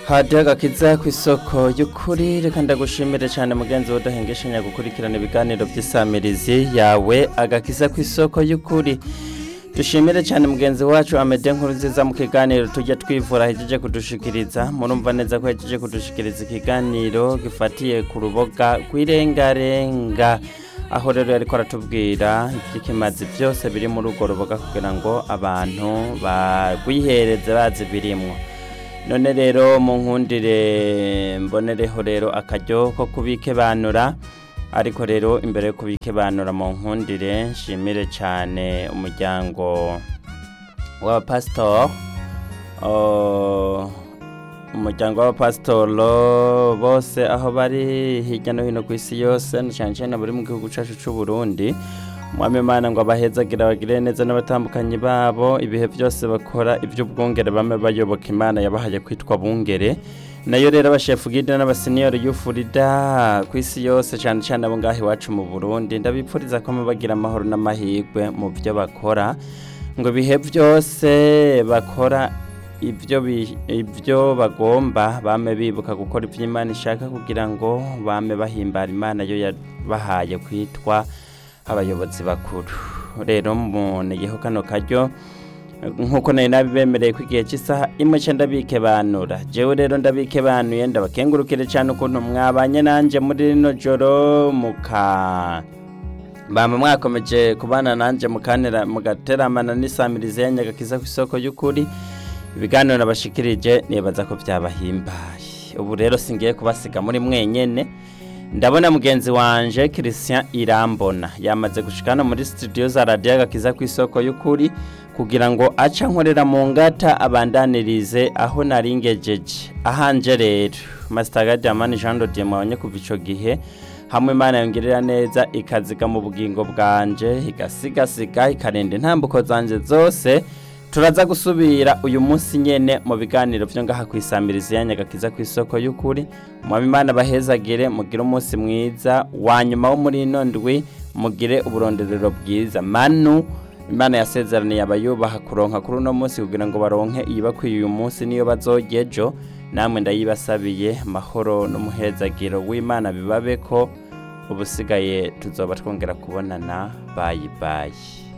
hadiho agakiza ku isoko y'ukuri reka ndagushimire cyane mugenzi we udahengeshanya gukurikirana ibiganiro by'isamirizi yawe agakiza ku isoko y'ukuri dushimire cyane mugenzi wacu amede nkuru nziza mu kiganiro tujya twivura ahejeje kudushikiriza murumva neza ko yahejeje kudushikiriza ikiganiro gifatiye ku ruboga rw'irengarenga aho rero yariko aratubwira iby'ikimazi byose biri muri urwo ruboga kugira ngo abantu barwihereze bazi birimwo none rero mu nkundire mbonereho rero akaryo ko kubikebanura ariko rero imbere yo kubikebanura mu nkundire nshimire cyane umuryango w'abapasitori umuryango w'abapasitoro bose aho bari hirya no hino ku isi yose cyane cyane bari mu gihugu cyacu cy'u Burundi mwami imana ngo abahezagira bagire neza n'abatandukanye babo ibihe byose bakora iby'ubwungere bame bayoboka imana yabahaye kwitwa bungere nayo rero abashefu gide n'abasiniyori y'ufurida ku isi yose cyane cyane abo ngaho iwacu mu burundi ndabipfuriza ko bagira amahoro n'amahirwe mu byo bakora ngo ibihe byose bakora ibyo ibyo bagomba bame bibuka gukora ibyo imana ishaka kugira ngo bame bahimbara imana yo yabahaye kwitwa abayobozi bakuru rero muneyeho kano karyo nk'uko nari nabibemereye ko igihe cy'isaha imwe cyenda bikebanura jewe rero ndabikebanuye ndabakengurukire cyane ukuntu mwabanye nanjye muri rino joro muka bama mwakomeje kubana nanjye mukanira mugateramana n'isamirizi ya nyagakiza ku isoko y'ukuri ibiganiro nabashikirije nibaza ko byabahimbaye ubu rero singiye kubasiga muri mwenyene ndabona mugenzi wanje Christian Irambona yamaze gushikana muri studio za radio agakiza ku isoko y'ukuri kugira ngo aca nkorera mu ngata abandanirize aho naringejeje ahanje rero Master Gadiamani Jean de Dieu mwabonye kuva ico gihe hamwe Imana yongerera neza ikaziga mu bugingo bwanje igasigasiga ikarenda intambuko zanje zose turaza gusubira uyu munsi nyene mu biganiro byo ngaha kwisamiriza ya nyagakiza ku isoko y'ukuri mwami imana bahezagire mugire umunsi mwiza wa nyuma wo muri ino ndwi mugire uburonderero bwiza manu imana yasezeraniye abayubaha kuronka kuri uno munsi kugira ngo baronke iyibakwiye uyu munsi niyo bazojya ejo namwe ndayibasabiye mahoro n'umuhezagiro w'imana bibabe ko ubusigaye tuzoba twongera kubonana bayi bayi